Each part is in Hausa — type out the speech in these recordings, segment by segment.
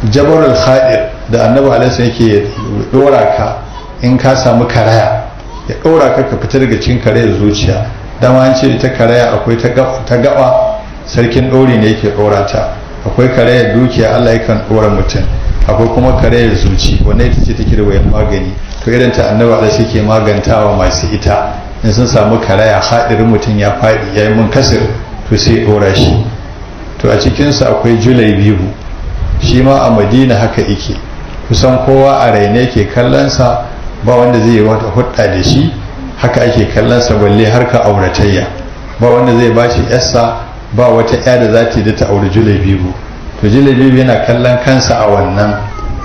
jabarul khadir da annabi alaihi yake dora ka in ka samu karaya ya dora ka ka fita daga cikin karayar zuciya dama an ce ta karaya akwai ta gaba sarkin ɗori ne yake ɗora ta akwai karayar dukiya Allah yakan ɗora mutum akwai kuma karayar zuci wannan ita ce take da wayan magani to irin ta annabi Allah shi ke magantawa masu ita in sun samu karaya haɗirin mutum ya faɗi ya yi mun kasir to sai ɗora shi to a cikinsa akwai julai biyu shi ma a madina haka yake kusan kowa a raine ke kallonsa ba wanda zai yi wata hudda da shi haka ake kallonsa balle harka auratayya ba wanda zai ba shi yassa ba wata ya da za ta yi da ta auri julai biyu to julai biyu yana kallon kansa a wannan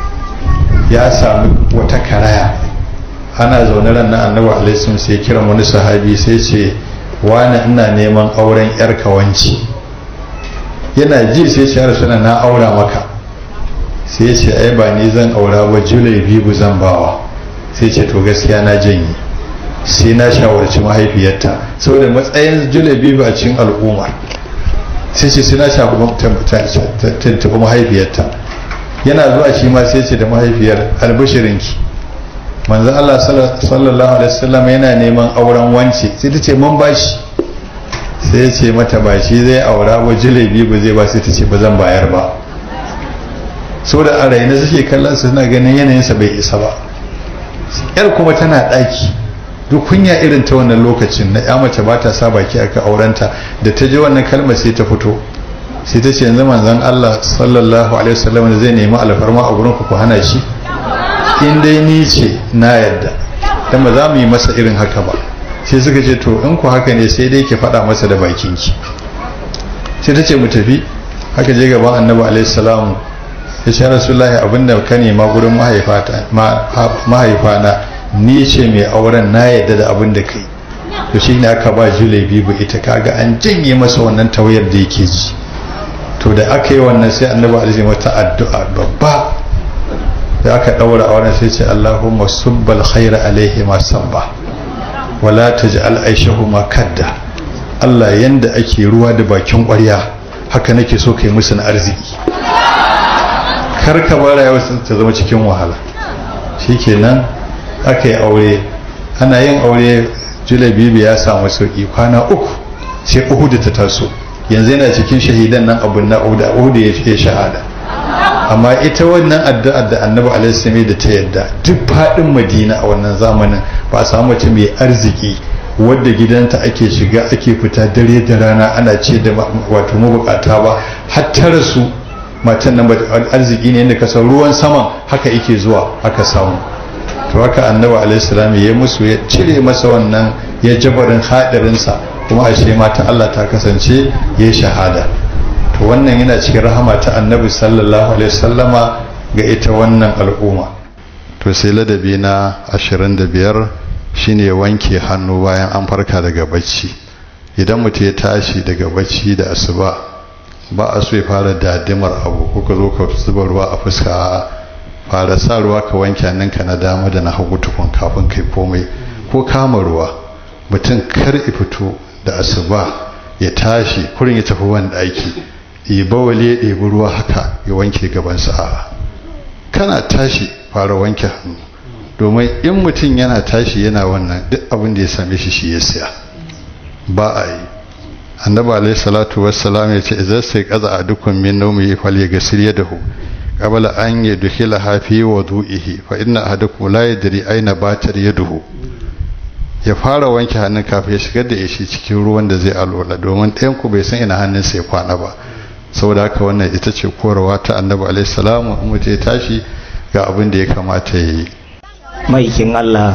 ya sami wata karaya ana zaune ran na annabi alaihi sai kira wani sahabi sai ce wani ina neman auren yar kawanci yana ji sai ce ya na aura maka sai ce ai ba ni zan aura ba julai biyu zan bawa sai ce to gaskiya na janye sai na shawarci mahaifiyarta saboda matsayin julai biyu a cikin al'umma sai ce sai na shafi mahaifiyarta yana zuwa shi ma sai ce da mahaifiyar albishirinki manzan Allah sallallahu alaihi wasallam yana neman auren wance sai ta ce mun bashi sai ya ce mata ba shi zai aura ba jilebi ba zai ba sai ta ce ba zan bayar ba so da a raina suke kallon su suna ganin yanayinsa bai isa ba yar kuma tana ɗaki duk kunya irin ta wannan lokacin na ya mace ba ta sa baki aka aurenta da ta ji wannan kalmar sai ta fito sai ta ce yanzu manzon Allah sallallahu alaihi wasallam da zai nemi alfarma a gurin ku ku hana shi in dai ni ce na yadda dan ba za mu yi masa irin haka ba sai suka ce to in ku haka ne sai dai ki faɗa masa da bakinki sai ta ce mu tafi haka je gaban annabi alaihi salamu ya ce rasulullahi abinda ka nema gurin mahaifana ni ce mai auren na yadda da abin da kai to shi ne aka ba julai bibu ita kaga an janye masa wannan tauyar da yake ji to da aka yi wannan sai annabi alaihi mata addu'a babba da aka daura auren sai ce allahumma subbal khaira alaihi ma sabba wala taj'al aishahu ma kadda Allah yanda ake ruwa da bakin ƙwarya haka nake so kai musu na arziki kar ka bara yau ta zama cikin wahala shikenan aka yi aure ana yin aure julabibi ya samu sauki kwana uku sai uhudu ta taso yanzu yana cikin shahidan nan abun na uhudu ya fiye shahada amma ita wannan addu'ar da annabi alaihi da ta yadda duk faɗin madina a wannan zamanin ba a samu mace mai arziki wadda gidanta ake shiga ake fita dare da rana ana ce da wato mabukata ba har ta rasu matan nan arziki ne yadda kasar ruwan saman haka yake zuwa aka samu to haka annabi alaihi salam ya musu ya cire masa wannan ya jabarin hadarinsa kuma ashe mata Allah ta kasance ya shahada to wannan yana cikin rahama ta annabi sallallahu alaihi wasallama ga ita wannan al'umma to sai ladabi na 25 shine wanke hannu bayan an farka daga bacci idan mutum ya tashi daga bacci da asuba ba a so ya fara dadimar abu ko ka zo ka zuba ruwa a fuska fara sa ruwa ka wanke hannunka na dama da na hagu tukun kafin kai komai ko kama ruwa mutum kar ya fito da asuba ya tashi kurin ya tafi wani ɗaki ya bawale ya ɗebi ruwa haka ya wanke gabansa a kana tashi fara wanke hannu domin in mutum yana tashi yana wannan duk abin da ya same shi shi ya siya ba a yi annabi alaihi salatu wassalam ya ce idan sai kaza a dukkan min naumi fal yaghsil yadahu qabla an yadkhila fi wudu'ihi fa inna ahadakum la yadri aina batar yaduhu ya fara wanke hannun kafin ya shigar da shi cikin ruwan da zai alola domin ɗayan ku bai san ina hannunsa ya kwana ba saboda haka wannan ita ce korawa ta annabi alaihi salamu in mutum ya tashi ga abin da ya kamata ya yi maikin Allah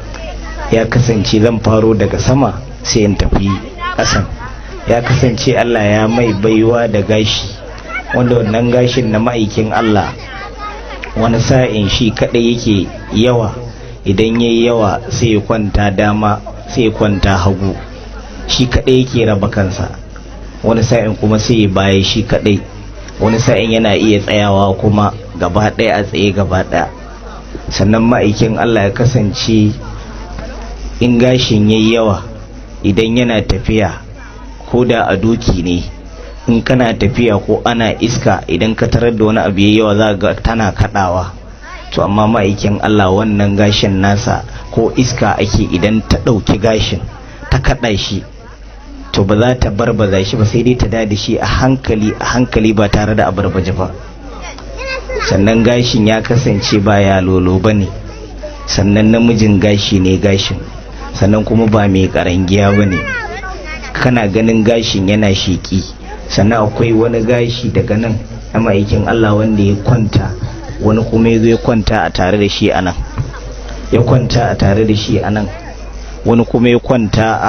ya kasance zan faro daga sama sai in tafi ƙasan ya kasance Allah ya mai baiwa da gashi wanda wannan gashin na ma'aikin Allah wani sa'in shi kaɗai yake yawa idan ya yi yawa sai ya kwanta dama sai ya kwanta hagu shi kaɗai yake raba kansa wani sa'in kuma sai ya baya shi kaɗai wani sa'in yana iya tsayawa kuma gaba ɗaya a tsaye gaba ɗaya sannan ma'aikin Allah ya kasance in gashin ya yi yawa idan yana tafiya ko da a doki ne in kana tafiya ko ana iska idan ka tarar da wani abu yayi yawa za ga tana kadawa to amma ma'aikin Allah wannan gashin nasa ko iska ake idan ta ɗauki gashin ta kaɗa shi to ba za ta barbaza shi ba sai dai ta da shi a hankali a hankali ba tare da abarbaje ba sannan gashin ya kasance ba ya lolo ba ne sannan namijin gashi ne gashin sannan kuma ba mai karangiya ba ne kana ganin gashin yana sheƙi sannan akwai wani gashi daga nan na ma'aikin Allah wanda ya kwanta wani kuma ya zo ya kwanta a tare da shi a nan ya kwanta a tare da shi a nan wani kuma ya kwanta a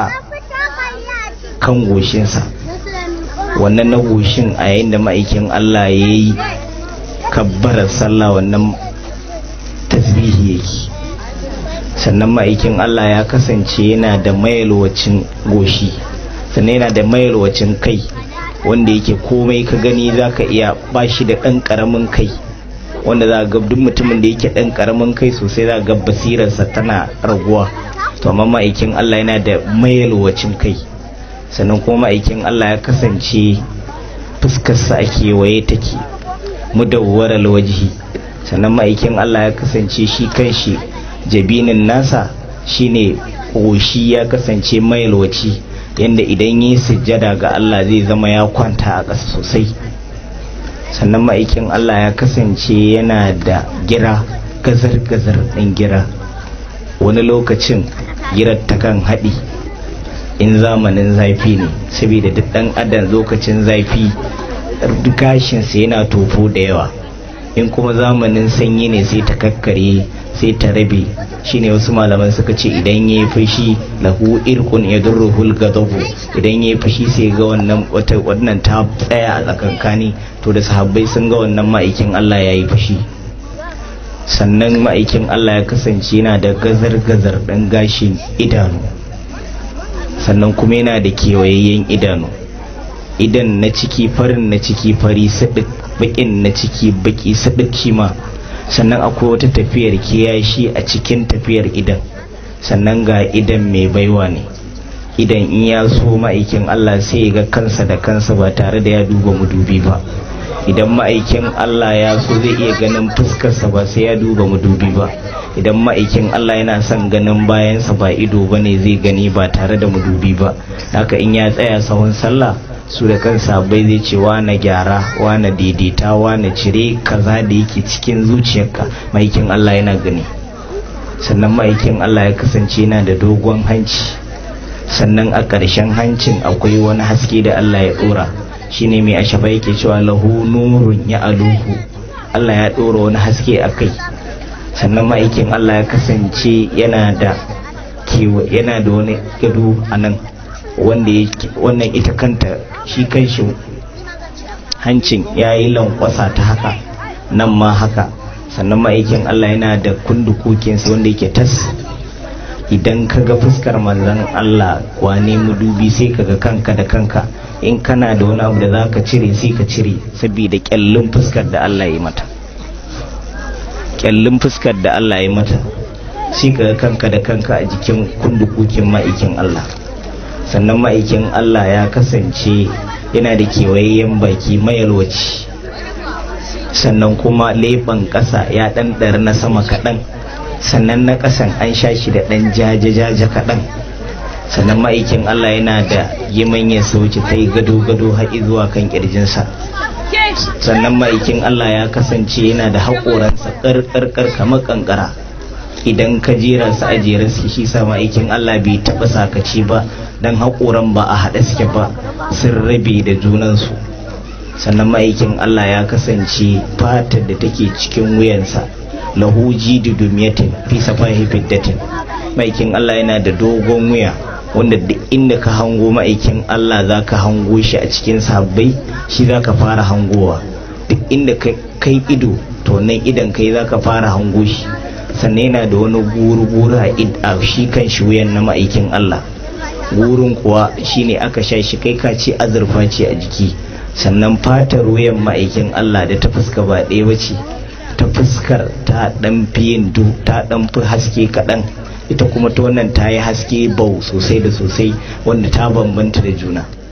kan goshinsa wannan na goshin a yayin da ma'aikin Allah ya yi kabbarar sallah wannan tasbihi yake sannan ma'aikin Allah ya kasance yana da mayalwacin goshi sannan yana da mayalwacin kai wanda yake komai ka gani za ka iya bashi da ɗan ƙaramin kai wanda za ga duk mutumin da yake ɗan ƙaramin kai sosai za ga basirarsa tana raguwa to amma ma'aikin Allah yana da mayalwacin kai sannan kuma ma'aikin Allah ya kasance fuskarsa a kewaye take mudawwarar wajihi sannan ma'aikin Allah ya kasance shi kanshi jabinin nasa shine ƙoshi ya kasance mayalwaci yadda idan yi sujjada ga Allah zai zama ya kwanta a ƙasa sosai sannan ma'aikin Allah ya kasance yana da gira gazar-gazar ɗin gira wani lokacin girar ta kan haɗi in zamanin zafi ne saboda duk ɗan adam lokacin zafi gashinsa yana tofo da yawa in kuma zamanin sanyi ne sai ta kakkare sai ta rabe shine wasu malaman suka ce idan ya yi fashi lahu irkun ya durruhul gadabu idan ya yi fashi sai ga wannan wata wannan ta tsaya a tsakankani to da sahabbai sun ga wannan ma'aikin Allah ya yi fashi sannan ma'aikin Allah ya kasance yana da gazar-gazar ɗan gashin idanu sannan kuma yana da kewayayyen idanu idan na ciki farin na ciki fari sadik bakin na ciki baki sadik shi ma sannan akwai wata tafiyar kiyashi a cikin tafiyar idan sannan ga idan mai baiwa ne idan in ya so ma'aikin Allah sai ya ga kansa da kansa ba tare da ya duba mudubi ba idan ma'aikin Allah ya so zai iya ganin fuskarsa ba sai ya duba mudubi ba idan ma'aikin Allah yana son ganin bayansa ba ido ba ne zai gani ba tare da mudubi ba haka in ya tsaya sahun sallah su da kansa bai zai ce na gyara na daidaita na cire kaza da yake cikin zuciyarka ma'aikin Allah yana gani sannan ma'aikin Allah ya kasance yana da dogon hanci sannan a ƙarshen hancin akwai wani haske da Allah ya ɗora shine mai ashafa yake cewa lahu nurun ya aluhu Allah ya ɗora wani haske a kai sannan ma'aikin Allah ya kasance yana da yana da wani gado a nan wannan ita kanta shi kanshi hancin ya yi lankwasa ta haka nan ma haka sannan ma'aikin Allah yana da kundukokinsa wanda yake tas idan ka ga fuskar manzan Allah wane mudubi sai ka ga kanka da kanka in kana da wani abu da za ka cire sai ka cire saboda kyallin fuskar da Allah ya mata kyallin fuskar da Allah ya mata sai ka ga kanka da kanka a jikin kundukokin ma'aikin Allah sannan ma'aikin Allah ya kasance yana da kewayayyen baki mayalwaci sannan kuma leɓen ƙasa ya ɗanɗar na sama kaɗan sannan na ƙasan an sha shi da ɗan jaje-jaje kaɗan sannan ma'aikin Allah yana da yimanyan sauci ta yi gado-gado haƙi zuwa kan ƙirjinsa sannan ma'aikin Allah ya kasance yana da haƙoransa ƙarƙarƙar kamar ƙanƙara idan ka jera su a jere su shi sa ma'aikin Allah bai taɓa sakaci ba don haƙoran ba a haɗe suke ba sun rabe da junansu sannan ma'aikin Allah ya kasance fatar da take cikin wuyansa lahu jidu dumiyatin fi safahi fiddatin ma'aikin Allah yana da dogon wuya wanda duk inda ka hango ma'aikin Allah za ka hango shi a cikin sabbai shi za ka fara hangowa duk inda kai ido to nan idan kai za ka fara hango shi sannan yana da wani guru-guru a shi kan shi wuyan na ma'aikin Allah gurin kuwa shine aka sha shi kai ka ce azurfa ce a jiki sannan fatar wuyan ma'aikin Allah da ta fuska ba ɗaya bace ta fuskar ta ɗan fi yin du ta ɗan fi haske kaɗan ita kuma ta wannan ta yi haske bau sosai da sosai wanda ta bambanta da juna